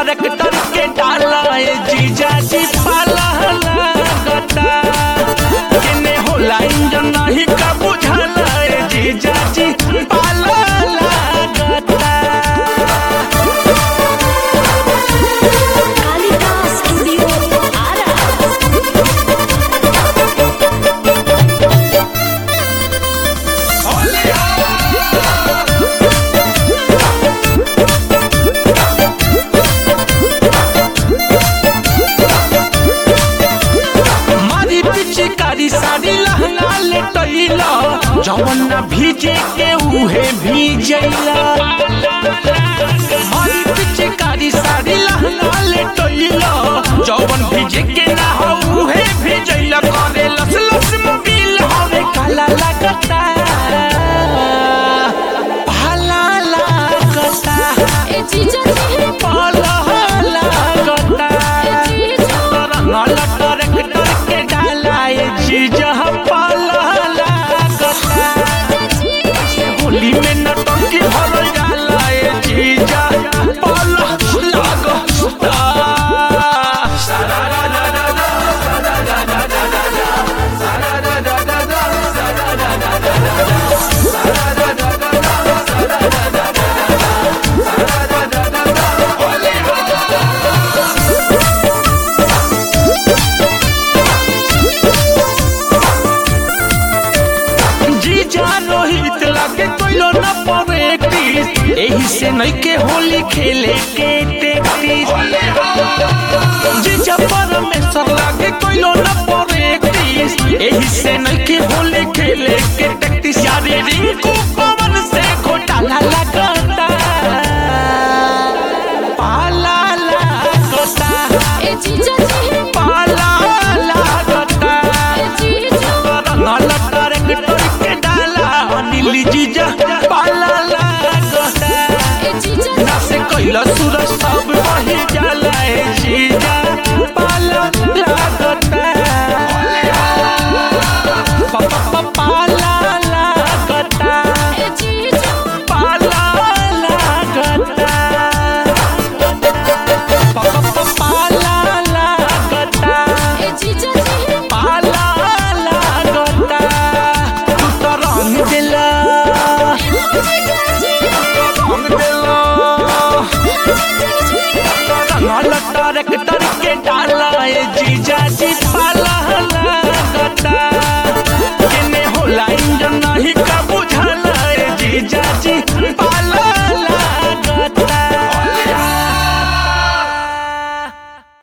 tractor के डाला ए जीजा जी पाला लागता केने होला इंजन नहीं का बुझाला ए जीजा जी पाला लागता कालिका स्टूडियो आरा मारी पिचकारी साड़ी लहंगा ले टैला जवन ना भीजे के उहे भीजैला मारी पिचकारी साड़ी लहंगा ले टैला जवन भीजे के ना हो उहे भीजैला करे लस लस मोबिल हवे काला लगता भाला लगता ए जीजा जी पाला लगता जीजा रंगल ट्रैक्टर के डाला ए जीजा पाला लागता होली में नटंकी भरल जाला ए जीजा पाला लागता जीजा रोहित लागे कोइलो न पवेटिस एही से नहीं के होली खेले के टेक्टिस जीजा परमेश्वर लागे कोइलो न पवेटिस एही से नहीं के होली खेले के टेक्टिस यारे रिंकू पवन से घोटाला लगता पाला लगता ए जीजा जी पाला लगता ए जीजा रंगल ट्रैक्टर के डाला नीली जीजा पाला लागता ए जीजा ना से कैला सूरज सब बही जा